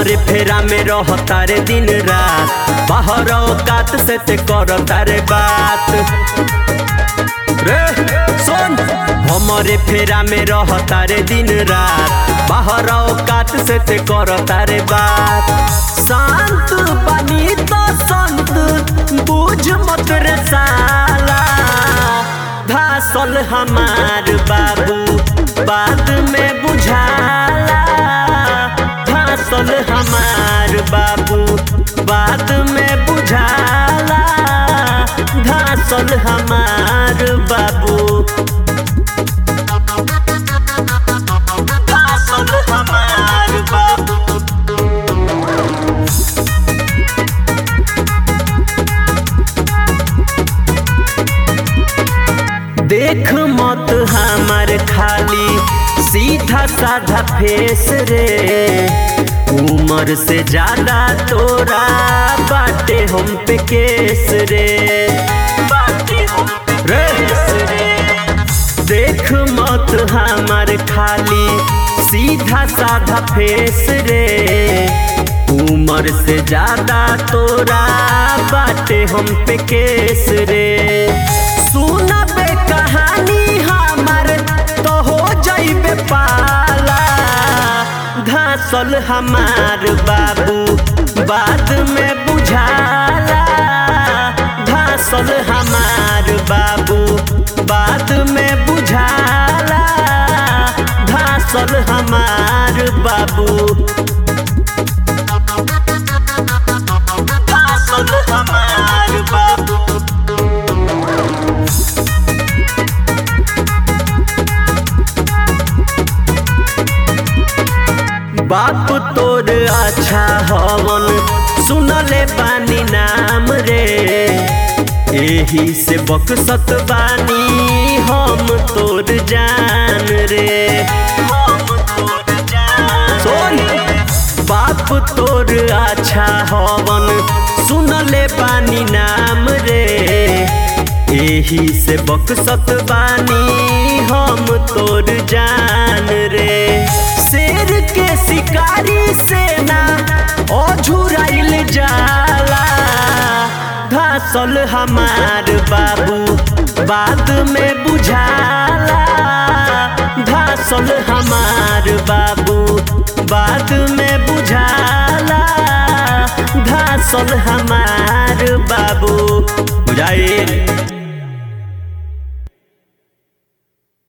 हमरे फेरा में रहता रे दिन रात बाहर औकात से ते करता रे बात रे सुन हमरे फेरा में रहता रे दिन रात बाहर औकात से ते करता रे बात शांत बनी तो संत बुझ मत रे साला धासल हमार बाबू बाद में बुझाला धासल हमार बाबू बाद में बुझाला धासल हमार बाबू धासल हमार बाबू देख मत हमार खाली सीधा साधा फेस रे उम्र से ज्यादा तोरा बाटे हम पे केस रे बाटे हम पे केस रे देख मत हमार खाली सीधा साधा फेस रे उम्र से ज्यादा तोरा बाटे हम पे केस रे सुना बे कहानी हमार तो हो जाइबे पाला घासल हमार बाबू बाद में बुझाला घासल हमार बाबू बाद में बुझाला घासल हमार बाबू घासल हमार बाबू बाप तोर अच्छा हवन सुनले बानी नाम रे एही से बकसत बानी हम तोर जान रे हम तोर जान सुन बाप तोर अच्छा हवन सुनले बानी नाम रे एही से बकसत बानी हम तोर जान रे शेर के शिकारी सेना अझुराइल जाला घासल हमार बाबू बाद में बुझाला घासल हमार बाबू बाद में बुझाला घासल हमार बाबू बुझाइल